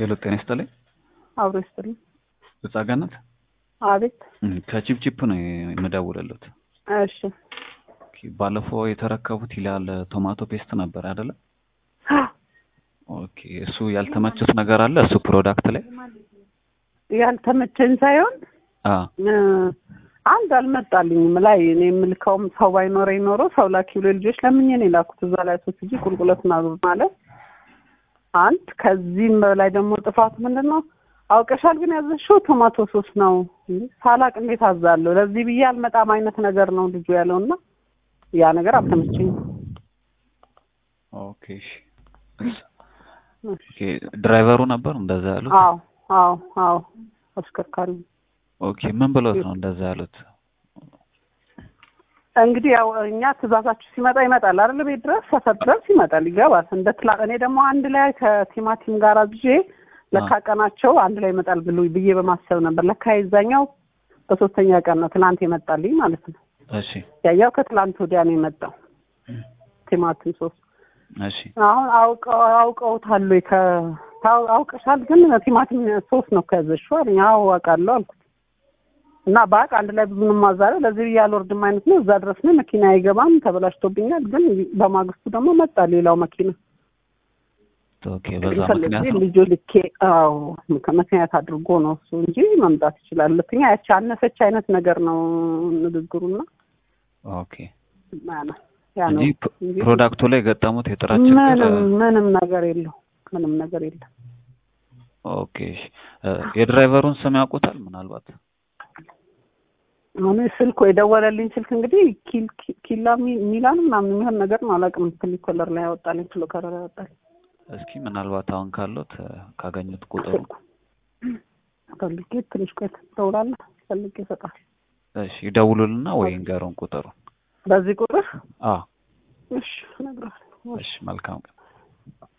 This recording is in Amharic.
ሄሎ ጤና ይስጥልኝ። አብሮ ይስጥልኝ። ጸጋነት አቤት። ከቺፕቺፕ ነው የምደውልልዎት። እሺ ኦኬ፣ ባለፈው የተረከቡት ይላል ቶማቶ ፔስት ነበር አይደለ? ኦኬ፣ እሱ ያልተመቸት ነገር አለ እሱ ፕሮዳክት ላይ ያልተመቸኝ ሳይሆን አ እ አንድ አልመጣልኝም ላይ እኔ የምልከውም ሰው ባይኖረኝ ኖሮ ሰው ላኪ ብሎ ልጆች ለምኜ ነው የላኩት እዛ ላይ ሶስት ጂ ቁልቁለት ናዙር ማለት አንድ ከዚህም በላይ ደግሞ ጥፋቱ ምንድን ነው አውቀሻል ግን ያዘሽው ቶማቶ ሶስ ነው እንዴ ሳላቅ እንዴት አዛለሁ ለዚህ ብዬ አልመጣም አይነት ነገር ነው ልጁ ያለው እና ያ ነገር አልተመቸኝም ኦኬ እሺ። ኦኬ ድራይቨሩ ነበር እንደዛ ያሉት? አዎ አዎ አዎ አሽከርካሪ ኦኬ ምን ብሎት ነው እንደዛ ያሉት? እንግዲህ ያው እኛ ትእዛዛችሁ ሲመጣ ይመጣል አይደል? ቤት ድረስ ሰፈር ድረስ ይመጣል ይገባል። እንደ ትላ እኔ ደግሞ አንድ ላይ ከቲማቲም ጋር አዝዤ ለካ ቀናቸው አንድ ላይ ይመጣል ብሉ ብዬ በማሰብ ነበር። ለካ የዛኛው በሶስተኛ ቀን ነው ትላንት የመጣልኝ ማለት ነው። እሺ ያኛው ከትላንት ወዲያ ነው የመጣው ቲማቲም ሶስት እሺ አሁን አውቀው አውቀውታል ወይ ከ ታው- አውቀሻል ግን ቲማቲም ሶስት ነው ከያዘሽው አለኝ። አዎ አውቃለሁ አልኩት እና በቃ አንድ ላይ ብዙ ማዛለ ለዚህ ብዬ አልወርድም አይነት ነው። እዛ ድረስ ነው መኪና አይገባም ተበላሽቶብኛል። ግን በማግስቱ ደግሞ መጣ ሌላው መኪና ኦኬ በዛ ምክንያት ነው ልጁ ልኬ አዎ ምክንያት አድርጎ ነው እሱ እንጂ መምጣት ይችላል። ሁለተኛ ያቺ አነሰች አይነት ነገር ነው ንግግሩና ኦኬ ያ ነው ያ ነው እንጂ ፕ- ፕሮዳክቱ ላይ የገጠሙት የጥራት ችግር ምንም ምንም ነገር የለው ምንም ነገር የለም። ኦኬ እሺ። እ የድራይቨሩን ስም ያውቁታል ምናልባት? አሁን ስልኩ የደወለልኝ ስልክ እንግዲህ ኪል ኪ- ኪላ ሚ- ሚላን ምናምን የሚሆን ነገር ነው አላውቅም። ክሊ ኮለር ላይ ያወጣልኝ ክሎ ከለር ያወጣልኝ እስኪ ምናልባት አሁን ካሉት እ ካገኙት ቁጥሩ ስልኩ ፈልጌ ትንሽ ቆይት ትደውላለህ ፈልጌ ይሰጣል። እሺ ይደውሉልና ወይ ንገሩን ቁጥሩን። በዚህ ቁጥር አ እሺ እነግርሃለሁ። እሺ መልካም ቀን።